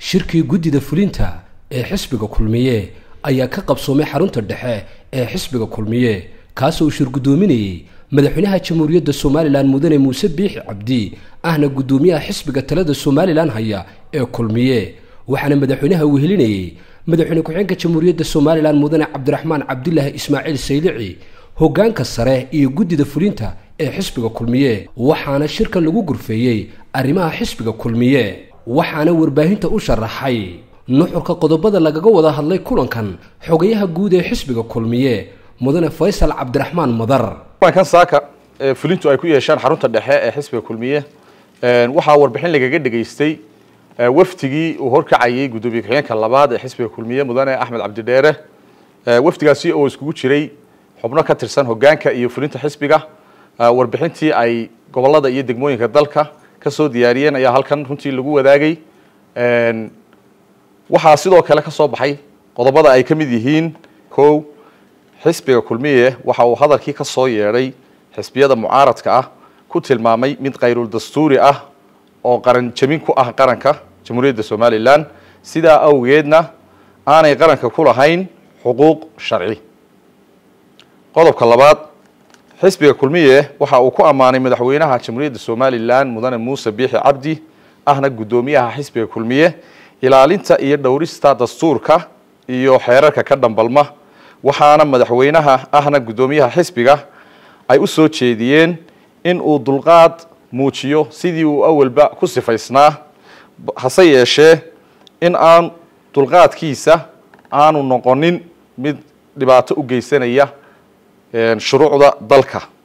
shirkii guddida fulinta ee xisbiga kulmiye ayaa ka qabsoomay xarunta dhexe ee xisbiga kulmiye kaasoo uu shir guddoominayey madaxweynaha jamhuuriyadda somalilan mudane muuse biixi cabdi ahna guddoomiyaha xisbiga talada somalilan haya ee kulmiye waxaana madaxweynaha wehelinayey madaxweyne ku-xigeenka jamhuuriyadda somalilan mudane cabdiraxmaan cabdilaahi ismaaciil saylici hoggaanka sare iyo guddida fulinta ee xisbiga kulmiye waxaana shirkan lagu gurfeeyey arrimaha xisbiga kulmiye waxaana warbaahinta u sharaxay nuxurka qodobada lagaga wada hadlay kulankan xogayaha guud ee xisbiga kulmiye mudane faysal cabdiraxmaan madar kulankan saaka fulintu ay ku yeeshaan xarunta dhexe ee xisbiga kulmiye waxaa warbixin lagaga dhegaystay wafdigii uu horkacayay guddoomiye ku-xigeenka labaad ee xisbiga kulmiye mudane axmed cabdidheere wafdigaasi oo iskugu jiray xubno ka tirsan hoggaanka iyo fulinta xisbiga warbixintii ay gobolada iyo degmooyinka dalka kasoo diyaariyeen ayaa halkan runtii lagu wadaagay waxaa sidoo kale ka soo baxay qodobada ay ka mid yihiin kow xisbiga kulmiye waxa uu hadalkii ka soo yeedhay xisbiyada mucaaradka ah ku tilmaamay mid kayrul dastuuri ah oo qaran jabin ku ah qaranka jamhuuriyadda somalilan sidaa awgeedna aanay qaranka ku lahayn xuquuq sharci qodobka labaad xisbiga kulmiye waxa uu ku ammaanay madaxweynaha jamhuuriyadda somalilan mudane muuse biixi cabdi ahna guddoomiyaha xisbiga kulmiye ilaalinta iyo dhowrista dastuurka iyo xeerarka ka dhambalma waxaana madaxweynaha ahna guddoomiyaha xisbiga ay u soo jeediyeen in uu dulqaad muujiyo sidii uu awalba ku sifaysnaa hase yeeshee in aan dulqaadkiisa aanu noqonin mid dhibaato u geysanaya shuruucda dalka